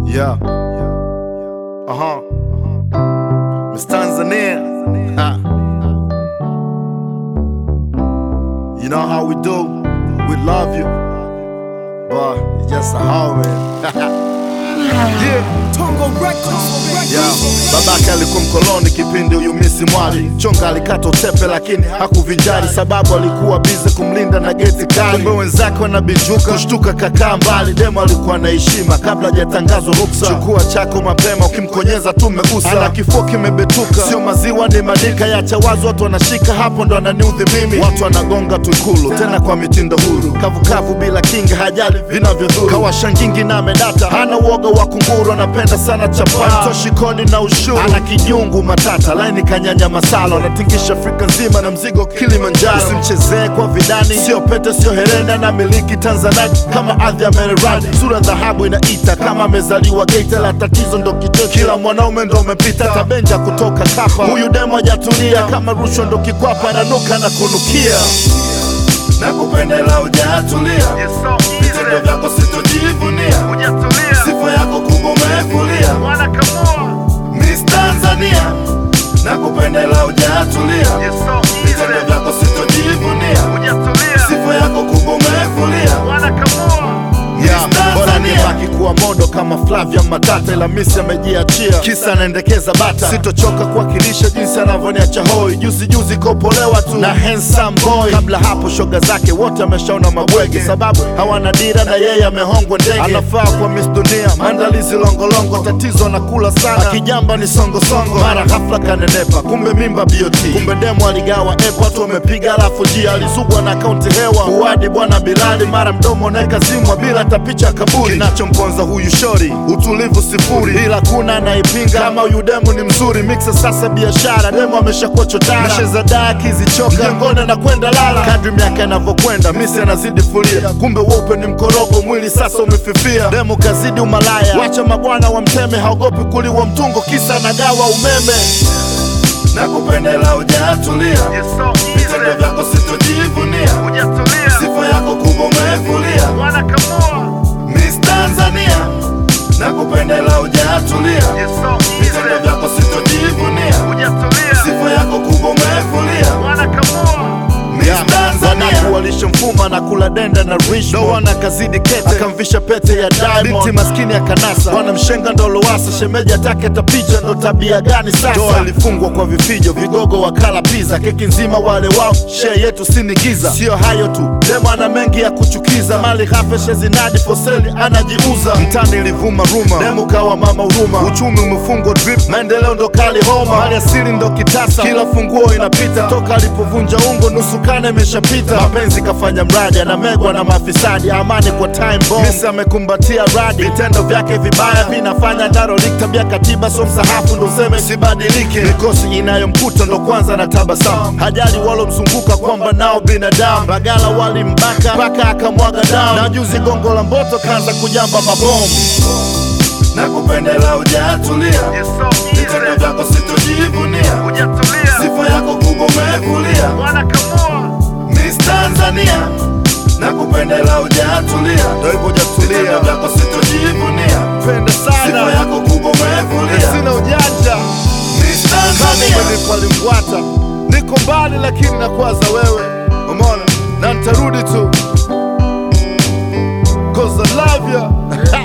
Yeah. Uh huh. Miss Tanzania. Ha. You know how we do. We love you. But it's just a how, man. yeah. Tongo Records. Yeah. Babake alikuwa mkoloni kipindi huyu misi mwali chonga alikata utepe lakini hakuvinjari sababu alikuwa bize kumlinda na geti kali kumbe wenzake wanabijuka kushtuka kakaa mbali demo alikuwa na heshima kabla hajatangazwa ruksa chukua chako mapema ukimkonyeza tu megusa ana kifua kimebetuka sio maziwa ni madika yacha wazi watu wanashika hapo ndo ananiudhi mimi watu wanagonga tu ikulu tena kwa mitindo huru kavukavu bila kinga hajali vinavyodhuru kawashangingi na medata hana uoga wa kunguru anapenda sana chapati toshi kodi na ushuru ana kijungu matata laini kanyanya masalo anatingisha afrika nzima na mzigo kilimanjaro usimchezee kwa vidani sio pete sio herenda na miliki tanzanite kama ardhi ya mererani sura dhahabu inaita kama amezaliwa geita la tatizo ndo kitoto kila mwanaume ndo umepita tabenja kutoka kapa huyu demo hajatulia kama rushwa ndo kikwapa ananuka na kunukia na kupendela ujatulia vitendo vyako sitojivunia sifa yako kubwa umefulia Miss Tanzania na kupendela ujatulia vitendo vyako sitojivunia sifa yako kubwa umefulia Yeah, bora nibaki kuwa modo kama Flavia Matata, ila misi amejiachia, kisa anaendekeza bata. Sitochoka kuwakilisha jinsi anavyoniacha hoi, juzi juzi kopolewa tu na handsome boy. Kabla hapo shoga zake wote ameshaona mabwege, sababu hawana dira na yeye amehongwa ndege. Anafaa kwa Miss Dunia, maandalizi longolongo, tatizo anakula sana, akijamba ni songosongo, mara ghafla kanenepa, kumbe mimba BOT, kumbe demo aligawa epo, watu wamepiga alafu jia alizugwa na akaunti hewa, uwadi bwana Bilali, mara mdomo naeka zimwa bila hata picha kaburi. Kinachomponza huyu shori utulivu sifuri, ila kuna anaipinga kama huyu demo ni mzuri. Mixa sasa biashara, demo ameshakuwa chotara, mesheza daa akizichoka jengone na kwenda lala. Kadri miaka inavyokwenda, misi anazidi fulia, kumbe weupe ni mkorogo, mwili sasa umefifia. Demo kazidi umalaya, wacha mabwana wa mteme, haogopi kuliwa mtungo, kisa nagawa umeme na kupendela ujatulia, vitendo vyako sitojivunia, sifa yako kubwa umefulia Miss Tanzania na kupendela ujatulia, vitendo vyako sitojivunia, sifa yako kubwa umefulia Miss Tanzania walishamfuma na kula denda na rich ndo wana kazidi kete akamvisha pete ya diamond binti maskini ya kanasa wana mshenga ndo lowasa shemeji atake tapicha ndo tabia gani sasa ndoa ilifungwa kwa vifijo vigogo wakala pizza keki nzima wale wao share yetu sinigiza sio hayo tu demo ana mengi ya kuchukiza mali hafeshe zinadi foseli anajiuza mtani ilivuma ruma demo kawa mama huruma uchumi umefungwa drip maendeleo ndo kali homa mali asili ndo kitasa kila funguo inapita toka alipovunja ungo nusu kane imeshapita mapenzi kafanya mradi anamegwa na mafisadi amani kwa time bomb misi amekumbatia radi vitendo vyake vibaya vinafanya ndarolik tabia katiba so msahafu ndo useme sibadilike mikosi inayomkuta ndo kwanza na tabasamu hajali walomzunguka kwamba nao binadamu bagala walimbaka mpaka akamwaga damu na juzi gongo la mboto kaanza kujamba mabomu na kupendela ujatulia vitendo vyako sitojivunia sifa yako kubwa umefulia Miss Tanzania na kupendela ujatulia, ndo hivyo hujatulia, vitendo vyako sitojivunia, penda sana, sifa yako kubwa umefulia, sina ujanja. Miss Tanzania kama limbwata, niko mbali lakini nakwaza wewe, umeona, na nitarudi tu cause I love ya